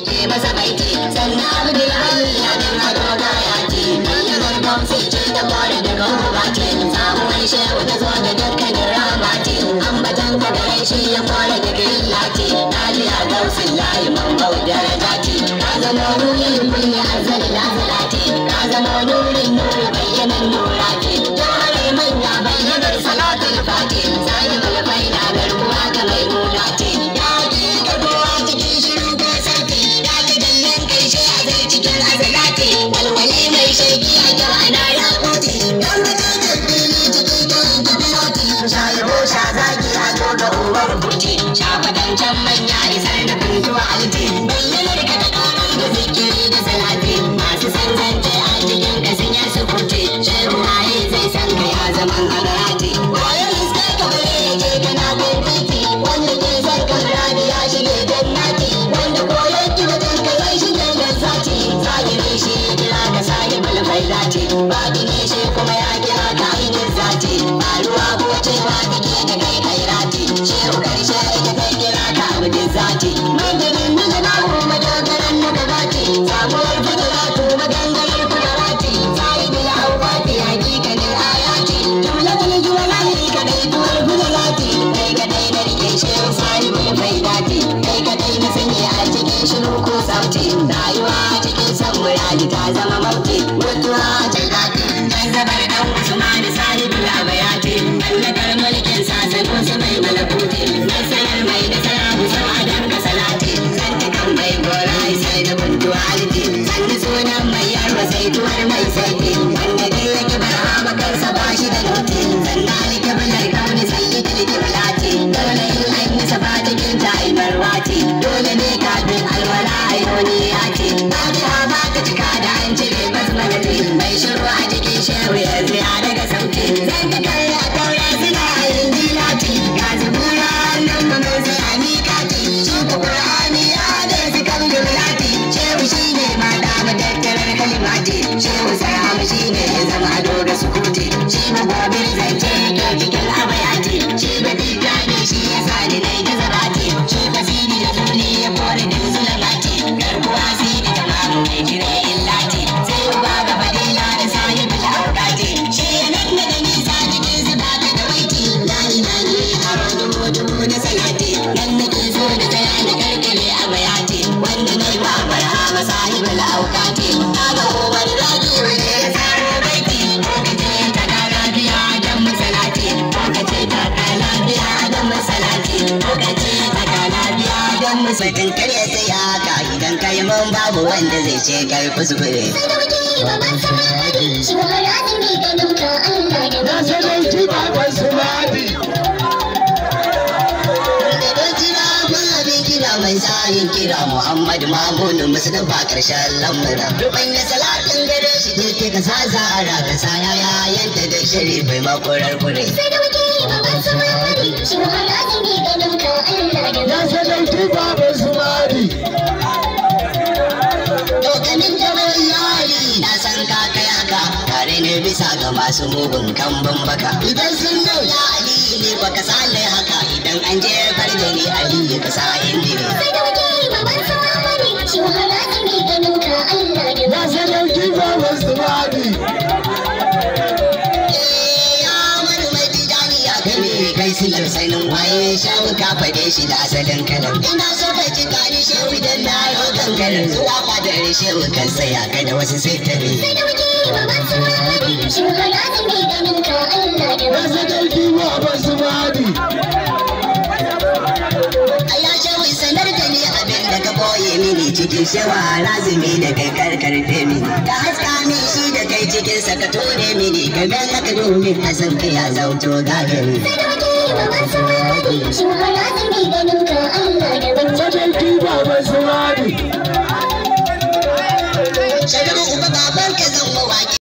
ke masa baiti sannan abdul hali ya bin ado gaya ce bayyanar gamsi ce ta kore daga uba ce samuwar shehu ta zo da dukkanin rama ce ambatan ka gare shi ya kore daga illa ce najiya gausin layi man bau daraja ce ka zama nurin kulli azali lazala ce ka zama nurin nuri bayyanar nura ce jahare manya bayyanar salatul fati sahibul faida garkuwa ga mai muna ce ya ji garkuwa cikin shiru ko sarki ya ji dallan karshe a zai cikin azalati walwale mai shauki a kyau ana ya kuti don mutum da fili ciki don kuduroti shayabo sha zaki a to ga uwar kuti sha fadancan manya isar da kuntuwa alti bayyanar ka ta kara da zikiri da salati masu san zance a cikin ka sun yi sukuti shehu waye zai san ka ya zaman agarati waye iskar ka bare ya je kana bin titi wanda ke san ka muradi ya shige jannati wanda koyon ki wajen ka zai shige lazzati zahiri shi ya kira ka sahibul faidati batini shi kuma ya kira ka ainihin zati ba ruwa ko cewa take da kai kairati shehu karshe ita kai kira ka abdin zati maganin da na kuma dogaran na gabati samuwar fadalatu maganganar kudarati sahibul awqati hakikanin ayati jumlatul juwalani kadai tuwar fadalati kai kadai na rike shehu sahibul faidati kai kadai na sanya a cikin shiru ko sauti rayuwa cikin san muradi ta zama mauti mutuwa ta daɗi dan zabar dan usman sahibul abayati mallakar mulkin sasanu su mai malakuti nasarar mai nasara musau a danka salati santa kan mai gora sai da buntuwa alti sanda sunan mai yarwa sai tuwar mai saiti wanda dai yake barhama kansa ba shi da nuti sannan alkiblar kauni sayyidul kiblati dole in an yi safa cikin ta albarwati dole ne kafin alwala ayyoni ya ce fatiha ba ta cika da an cire basmalati mai shiru a cikin shehu ya tsaya daga sauti zan ka karya taura suna yin dilati ga zubura nan ma mai sai a miƙati shi ku qur'ani ya da su kan jumlati shehu shi ne ma da matattarar kalimati shehu sai hamu shi ne ya zama ado da sukuti shi ma gobir zance ke cikin abayati shi ba dika ne shi ya sa ni nai da zabati shi basiri da zuli ya kore da zulamati garkuwa sai da tamamu mai kire illati sai uba ga fadila da sahibul aukati shi ya nan da nisa cikin su ba ta da waiti lani lani haro dubu dubu da salati nan da ke so da tsaya da karkare a bayati wanda nai ba barhama sahibul aukati na ga umar zaki wanda ya saro baiti ko kace ta da lafiya dan masalati ko kace ta da lafiya dan masalati ko kace ta da lafiya dan masalati kar ya tsaya ka idan kai mun babu wanda zai ce kai kuskure Na sadauki baban su madi. mai tsayin kira Muhammad Mamudu Mustapha karshen lamura. Duban ya salatin gare shi ke ka sa zara ka sa yaya yanta da shiri bai makorar kure. Na sadauki baban su madi. Dokanin gaban yari na san ka kai haka tare ne bisa ga masu mugun kambun baka. Idan sun nuna Ali ne baka sale haka idan an je farda ne Ali ka sa inda ne. Na sadauki baban su madi. kai silar sanin waye shawu ka fade shi da asalin kalam ina so ka ji gani shehu dan na yau gangarin zuwa fadar shehu kan saya ka da wasu sai ta ne Na sadauki baban su madi. Allah shehu sanar da ni abin da ka boye mini cikin shewa lazumi da kai karkar mini ka haska min shi da kai cikin sa ka tone mini ka ga haka domin a san ka ya zauto gagari Sai da muke yi wa masu wani, shi